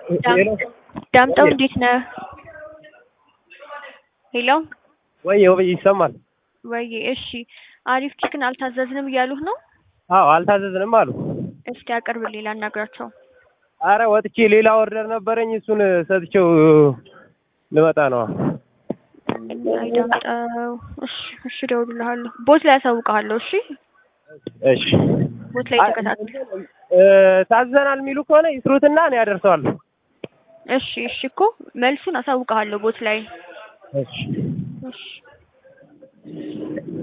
ሄሎ ዳምጠው እንዴት ነህ? ሄሎ ወይ ወይ ይሰማል? ወይ እሺ፣ አሪፍ ቺክን አልታዘዝንም እያሉህ ነው? አዎ አልታዘዝንም አሉ። እስቲ አቅርብልኝ ላናግራቸው። አረ ወጥቼ ሌላ ኦርደር ነበረኝ እሱን ሰጥቼው ልመጣ ነው። አይ ዳምጠው፣ እሺ እሺ፣ እደውልልሃለሁ። ቦት ላይ አሳውቅሃለሁ። እሺ እሺ ቦት ላይ ተከታተል። እ ታዘናል የሚሉ ከሆነ ይስሩትና እኔ አደርሰዋለሁ። እሺ እሺ፣ እኮ መልሱን አሳውቅሃለሁ ቦት ላይ። እሺ እሺ